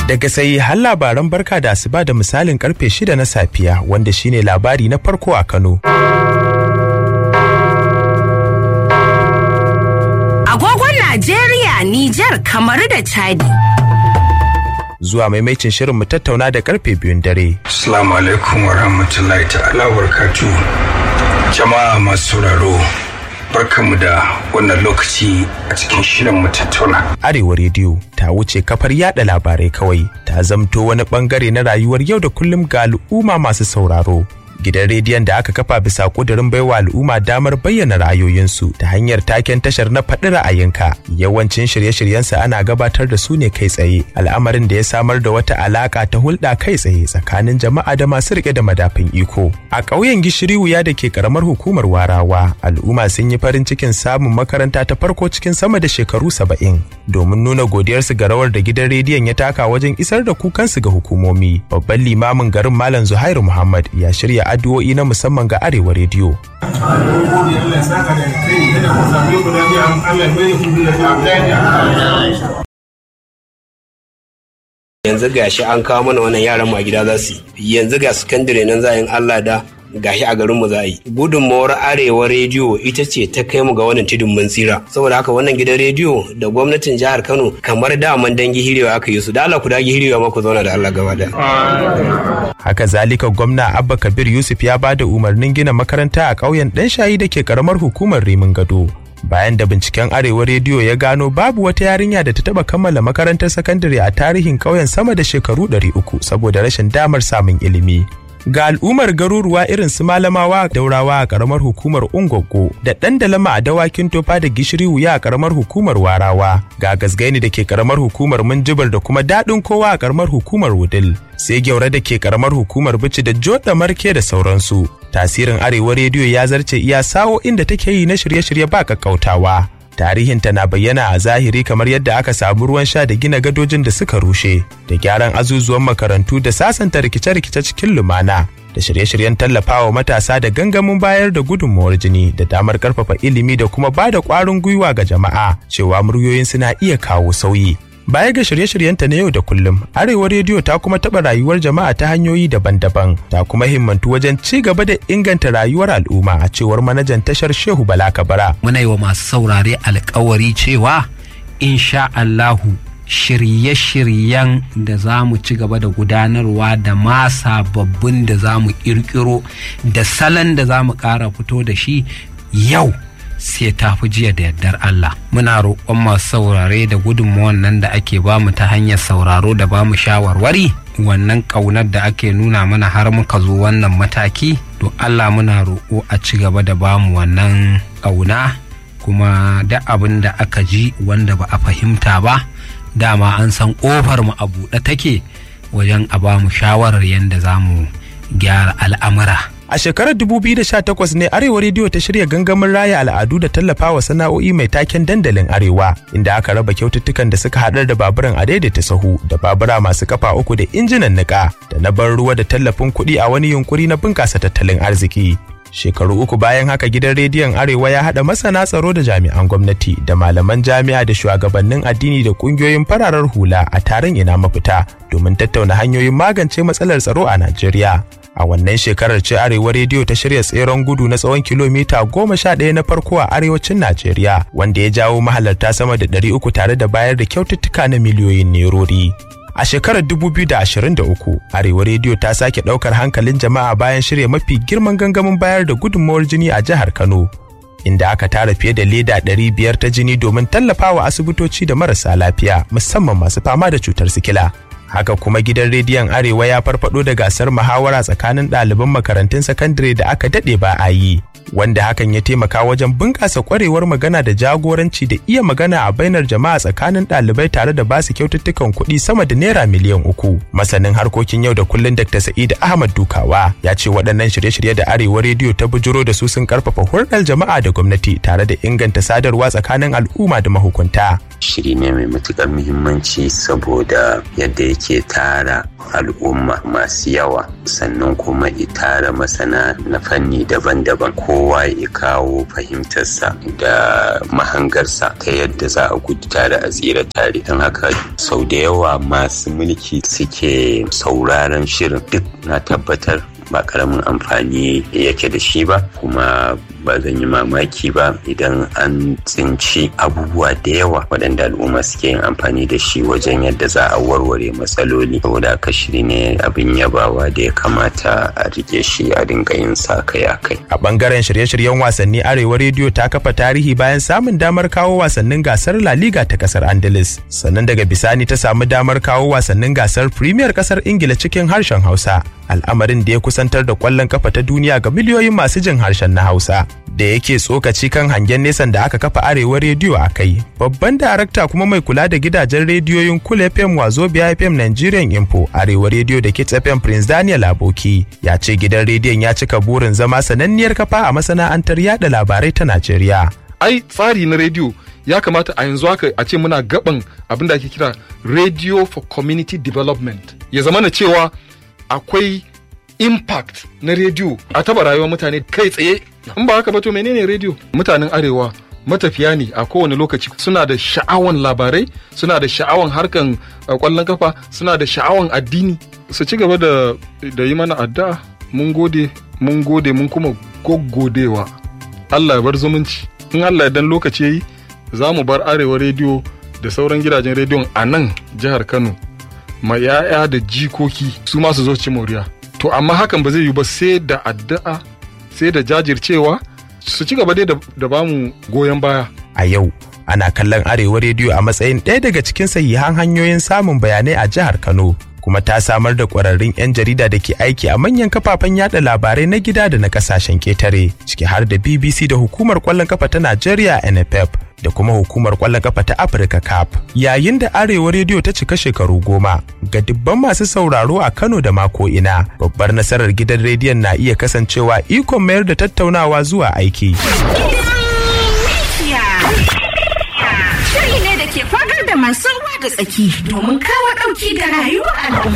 Daga sai har labaran barka da asuba da misalin karfe shida na safiya wanda shine labari na farko a Kano. Agogon Najeriya, Nijar, Kamaru da Chadi. Zuwa maimacin shirin mu tattauna da karfe biyun dare. Assalamu alaikum wa rahmatullahi ta'ala wa Jama'a masu sauraro. barkanmu da wannan lokaci a cikin shirin mu tattauna. Arewa rediyo ta wuce kafar yada labarai kawai ta zamto wani bangare na rayuwar yau da kullum ga al'umma masu sauraro. Gidan rediyon da aka kafa bisa kudurin baiwa al'umma damar bayyana ra'ayoyinsu ta hanyar taken tashar na faɗi ra'ayinka. Yawancin shirye-shiryensa ana gabatar da su ne kai tsaye, al'amarin da ya samar da wata alaƙa ta hulɗa kai tsaye tsakanin jama'a da masu riƙe da madafin iko. A ƙauyen Gishiri wuya da ke ƙaramar hukumar Warawa, al'umma sun yi farin cikin samun makaranta ta farko cikin sama da shekaru saba'in. Domin nuna godiyarsu ga rawar da gidan rediyon ya taka wajen isar da kukansu ga hukumomi. Babban limamin garin Malam Zuhairu Muhammad ya shirya addu'o'i na musamman ga Arewa rediyo. yanzu gashi an kawo mana wannan yaran a gida za su yi yanzu ga sakandare nan za yin Allah da gashi a garinmu za a yi gudunmawar arewa rediyo ita ce ta kai mu ga wannan tudun mun tsira saboda haka wannan gidan rediyo da gwamnatin jihar kano kamar daman dangi hirewa aka yi su da Allah ku dagi hirewa ma ku zauna da Allah gaba da haka zalika gwamna abba kabir yusuf ya ba da umarnin gina makaranta a ƙauyen ɗan shayi da ke karamar hukumar rimin gado bayan da binciken arewa rediyo ya gano babu wata yarinya da ta taba kammala makarantar sakandare a tarihin ƙauyen sama da shekaru 300 saboda rashin damar samun ilimi ga al'ummar garuruwa irin su malamawa daurawa a karamar hukumar ungwaggo da ɗan dalama a dawakin tofa da gishiri wuya a karamar hukumar warawa ga gasgaini da ke karamar hukumar minjibar da kuma daɗin kowa a karamar hukumar wudil sai gyaure da ke karamar hukumar bici da joda marke da sauransu tasirin arewa rediyo ya zarce iya sawo inda take yi na shirye-shirye ba kakkautawa tarihinta na bayyana a zahiri kamar yadda aka samu ruwan sha da gina gadojin da suka rushe da gyaran azuzuwan makarantu da sasanta rikice-rikice cikin lumana da shirye-shiryen tallafawa matasa da gangamin bayar da gudunmawar jini da damar karfafa ilimi da kuma ba da ƙwarin gwiwa ga jama'a cewa muryoyin suna iya kawo sauyi Baya ga shirye-shiryenta na yau da kullum, Arewa Rediyo ta kuma taɓa rayuwar jama'a ta hanyoyi daban-daban, ta kuma himmantu wajen ci gaba da inganta rayuwar al'umma a cewar manajan tashar Shehu Bala Kabara. Muna yi wa masu saurare alkawari cewa, insha Allahu shirye-shiryen da za mu ci gaba da gudanarwa da ma sababbin da za mu ƙirƙiro da salon da za mu ƙara fito da shi yau sai ta fi jiya da yardar Allah. Muna roƙon masu saurare da gudunmawan nan da ake bamu ta hanyar sauraro da bamu shawarwari. Wannan ƙaunar da ake nuna mana har muka zo wannan mataki, to Allah muna roƙo a ci gaba da bamu wannan ƙauna kuma da abin da aka ji wanda ba a fahimta ba, dama an san ƙofar mu a buɗe take wajen a bamu shawarar yadda za mu gyara al'amura. A shekarar 2018 ne Arewa Rediyo ta shirya gangamin raya al'adu da tallafawa sana'o'i mai taken dandalin Arewa, inda aka raba kyaututtukan da suka haɗar da baburan a daidaita sahu da babura masu kafa uku da injinan niƙa da na ban ruwa da tallafin kuɗi a wani yunkuri na bunƙasa tattalin arziki. Shekaru uku bayan haka gidan rediyon Arewa ya haɗa masana tsaro da jami'an gwamnati da malaman jami'a da shugabannin addini da ƙungiyoyin fararar hula a taron ina mafita domin tattauna hanyoyin magance matsalar tsaro a Najeriya. a wannan shekarar ce arewa rediyo ta shirya tseren gudu na tsawon kilomita goma sha ɗaya na farko a arewacin najeriya wanda ya jawo mahalarta sama da ɗari uku tare da bayar da kyaututtuka na miliyoyin nerori a shekarar 2023 arewa rediyo ta sake ɗaukar hankalin jama'a bayan shirya mafi girman gangamin bayar da gudunmawar jini a jihar kano inda aka tara fiye da leda 500 ta jini domin tallafawa asibitoci da marasa lafiya musamman masu fama da cutar sikila haka kuma gidan rediyon arewa ya farfado da gasar muhawara tsakanin ɗaliban makarantun sakandare da aka daɗe ba a yi wanda hakan ya taimaka wajen bunƙasa ƙwarewar magana da jagoranci da iya magana a bainar jama'a tsakanin ɗalibai tare da basu kyaututtukan kuɗi sama da naira miliyan uku masanin harkokin yau da kullun dr sa'id ahmad dukawa ya ce waɗannan shirye-shirye da arewa rediyo ta bujuro da su sun karfafa hulɗar jama'a da gwamnati tare da inganta sadarwa tsakanin al'umma da mahukunta shiri ne mai matukar muhimmanci saboda yadda yake tara al'umma masu yawa sannan kuma tara masana na fanni daban-daban ko kowa ya kawo fahimtarsa da mahangarsa ta yadda za a gudu tare a tsira tare don haka sau da yawa masu mulki suke sauraron shirin duk na tabbatar ba karamin amfani yake da shi ba kuma ba zan yi mamaki ba idan an tsinci abubuwa da yawa waɗanda al'umma suke yin amfani da shi wajen yadda za a warware matsaloli saboda haka shiri ne abin yabawa da ya kamata a rike shi a dinga yin sa kai a kai a bangaren shirye-shiryen wasanni arewa rediyo ta kafa tarihi bayan samun damar kawo wasannin gasar la liga ta kasar andalus sannan daga bisani ta samu damar kawo wasannin gasar premier kasar ingila cikin harshen hausa al'amarin da ya kusantar da kwallon kafa ta duniya ga miliyoyin masu jin harshen na hausa da yake tsokaci kan hangen nesan da aka kafa arewa rediyo a kai babban darakta kuma mai kula da gidajen rediyoyin kul fm wazobia fm nigerian info arewa rediyo da kits fm prince daniel aboki ya ce gidan rediyon ya cika burin zama sananniyar kafa a masana'antar yada labarai ta najeriya ai tsari na rediyo ya kamata a yanzu haka a ce muna gaban abin da ake kira radio for community development ya zama na cewa akwai impact na rediyo a taba rayuwar mutane kai tsaye in ba haka ba to menene rediyo mutanen arewa matafiya ne a kowane lokaci suna da sha'awan labarai suna da sha'awan harkan kwallon kafa suna da sha'awan addini su ci gaba da da yi mana addu'a mun gode mun gode mun kuma goggodewa Allah ya bar zumunci in Allah ya dan lokaci yayi za mu bar arewa rediyo da sauran gidajen rediyon a nan jihar Kano ma 'ya'ya da jikoki su ma su zo ci moriya to amma hakan ba zai yi ba sai da addu'a sai da jajircewa su ci gaba dai da bamu goyon baya a yau ana kallon arewa rediyo a matsayin ɗaya daga cikin sahihan hanyoyin samun bayanai a jihar kano kuma ta samar da ƙwararrun 'yan jarida da ke aiki a manyan kafafen yada labarai na gida da na kasashen ketare ciki har da bbc da hukumar kwallon kafa ta najeriya nff da kuma hukumar kwallon kafa ta Afirka CAP. Yayin da Arewa Rediyo ta cika shekaru goma ga dubban masu sauraro a Kano da mako ina, babbar nasarar gidan rediyon na iya kasancewa ikon mayar da tattaunawa zuwa aiki. Shiri ne da ke fagar da masu ruwa da tsaki domin kawo ɗauki da rayuwar al'umma.